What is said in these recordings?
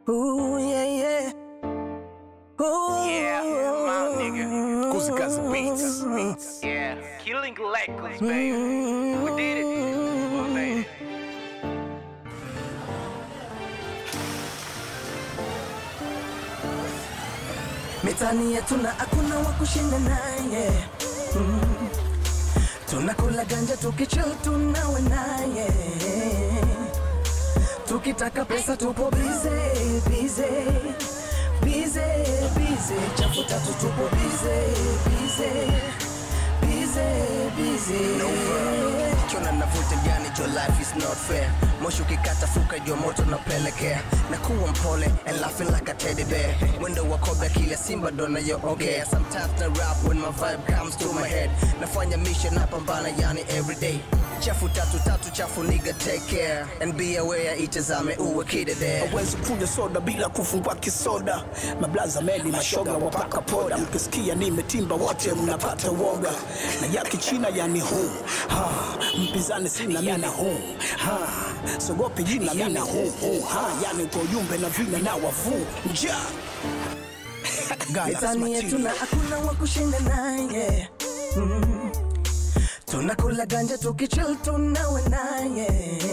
Ooh, yeah, yeah. Ooh. Yeah, my nigga. Kuzi Kazi Beats. Yeah, killing Lakers, baby. We did it. We made it. Mitani yetu na hakuna wa kushinda naye mm. Tunakula ganja tukichill tunawe naye Tukitaka pesa tupo bize bize bize bize chafu tatu tupo bize bize bize bize Kiona navuta gani jo life is not fair moshi ukikata fuka jo moto napelekea na kuwa mpole and laughing like a teddy bear mwendo wa kobe kila simba ndo nayoongea sometimes na rap when my vibe comes to my head nafanya mission napambana yani everyday chafu tatu tatu chafu nigga take care and be aware itazame uwe kidede hawezi kunywa soda bila kufungua kisoda mablaza meli mashoga wapaka poda mkisikia nimetimba wote mnapata woga na yaki china yani huu ha, mpinzani sina mina huu ha, sogopi jina mina huu huu ha, yani kwa ujumbe na vina na wavu nja Mitani yetu na hakuna wa kushinda naye mm. Tunakula ganja tukichill tunawe naye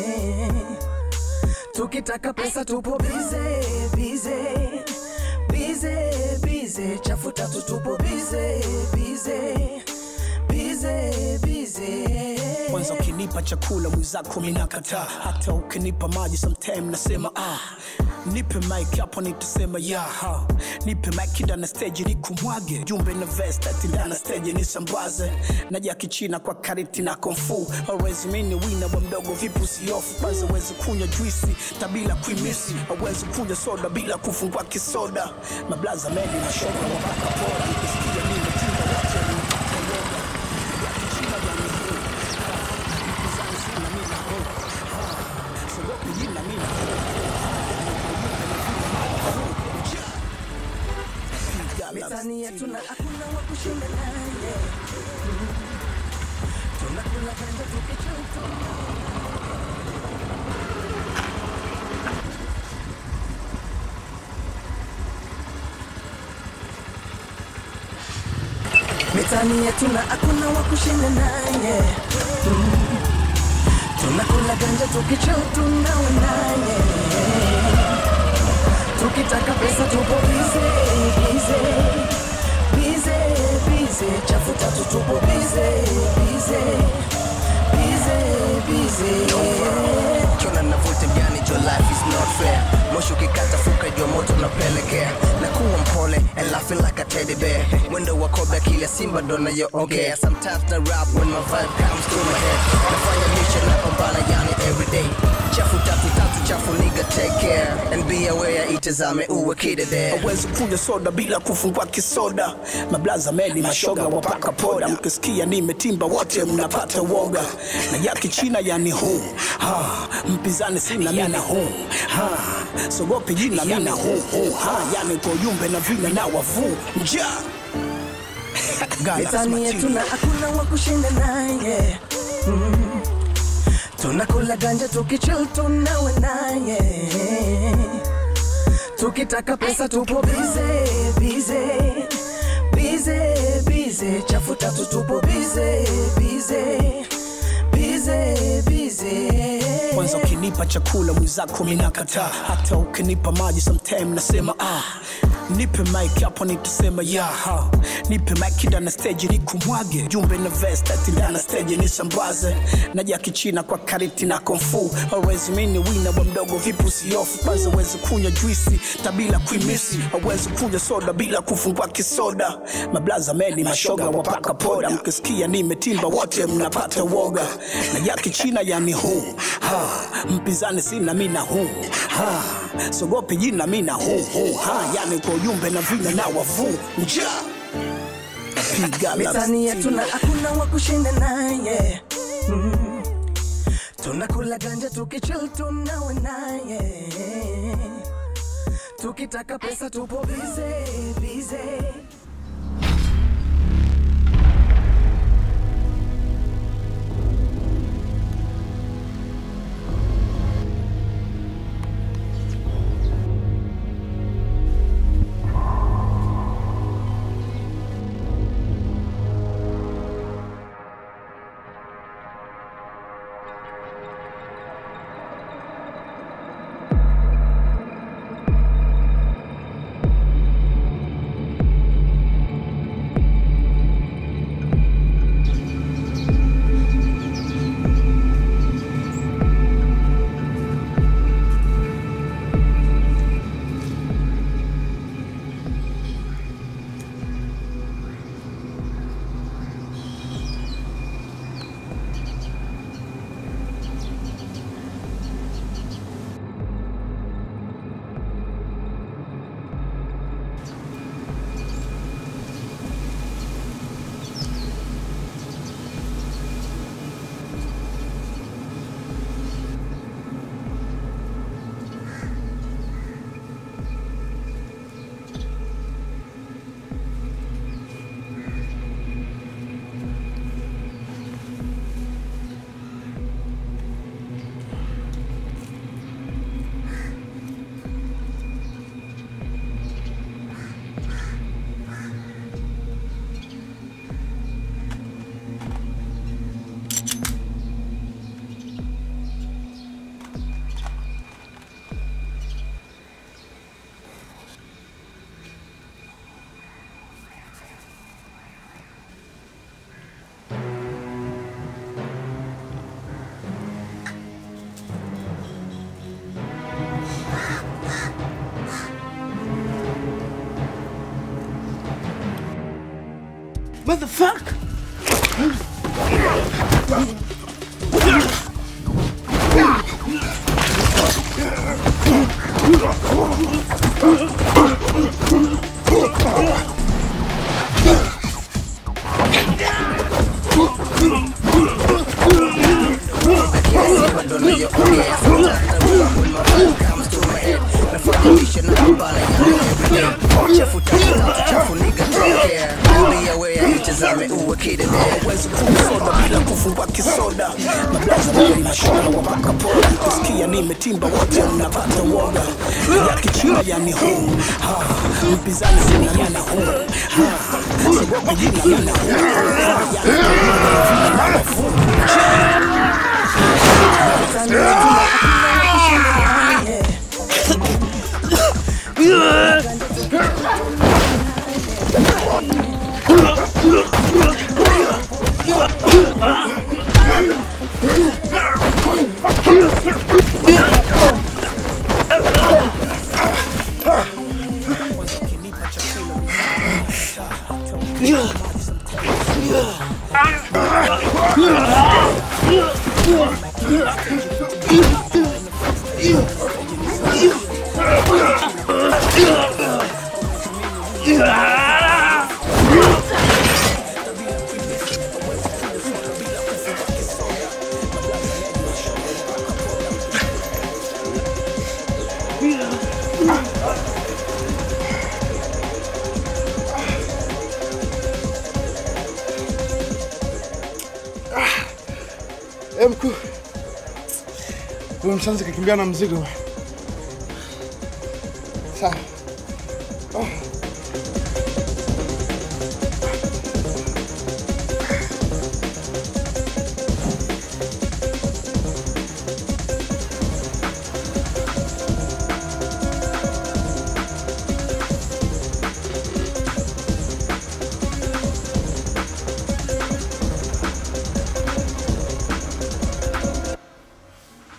Tukitaka pesa tupo bize bize bize bize chafu tatu tupo bize bize bize bize kwanza ukinipa chakula mwenzako minakataa hata ukinipa maji sometime nasema ah nipe mike hapo nitasema ya ha. nipe mike ndana stage nikumwage jumbe na vest ati ndana stage nisambaze naja kichina kwa kariti na konfu awezi mini wina wa mdogo vipu siofu kwanza wezi kunywa juisi tabila kuimisi awezi kunywa soda bila kufungua kisoda mablaza meli na shoga wapaka pora nikisikia nimetinda wote nimepata yoga ya kichina ya miguu mpinzani sina mina ho sogopi jina mina Mitani yetu na hakuna wa kushinda naye mm. Tunakula ganja tukichill tunawe Mitani yetu na hakuna wa kushinda naye mm. Tunakula ganja tukichill tunawe naye Tukitaka pesa tupo bize bize bize bize chafu tatu tupo bize bize bize bize kiona navuta gani jo life is not fair moshi ukikata fuka jo moto napelekea na kuwa mpole and laughing like a teddy bear mwendo wa kobe kila simba ndo nayoongea sometimes na rap when my vibe comes to my head nafanya mission napambana yani everyday chafu tatu tatu chafu nigga take care and be aware itazame uwe kidede hawezi kunywa soda bila kufungua kisoda mablaza meli mashoga wapaka poda mkisikia nimetimba wote mnapata woga na yaki china yani huu ha, mpinzani sina mina huu ha, sogopi jina mina huu huu ha, yani kwa ujumbe na vina na wavu nja Mitani yetu na hakuna wa kushinda naye mm. Tunakula ganja tukichill tunawe naye Tukitaka pesa tupo bize bize bize bize chafu tatu tupo bize bize bize bize kwanza ukinipa chakula mwenzako minakataa hata ukinipa maji sometime nasema ah nipe mike hapo nitasema ya ha. nipe mike ndana stage nikumwage jumbe na vest ati ndana stage nisambaze naja kichina kwa kariti na konfu awezi mini wina wa mdogo vipu siofu kwanza wezi kunywa juisi tabila kuimisi awezi kunywa soda bila kufungua kisoda mablaza meli mashoga wapaka poda mkisikia nimetimba wote mnapata woga na ya kichina yani huu ha. mpinzani sina mina huu ha. sogopi jina mina huu huu ha. yani kwa ujumbe na vina na wavu nja piga la Mitani yetu na hakuna wa kushinda naye mm. Tunakula ganja tukichill tunawe naye Tukitaka pesa tupo bize bize Motherfucker! Simba ndo nayoongea Sometimes I rock when my mind comes to my head Nafuatilisha na pambana ya everyday Chafu tatu tatu chafu nigga take care I'll be aware itazame uwe kidede Huwezi kusoda bila kufungua kisoda mablaza wale mashona wapaka poda kusikia nimetimba wote mnapata woga ya kichina yani huu ha mpinzani sina yana huu ha sigopi jina yana huu Eh, mkuu. Huyo mshanzi kakimbia na mzigo. Sawa. Oh.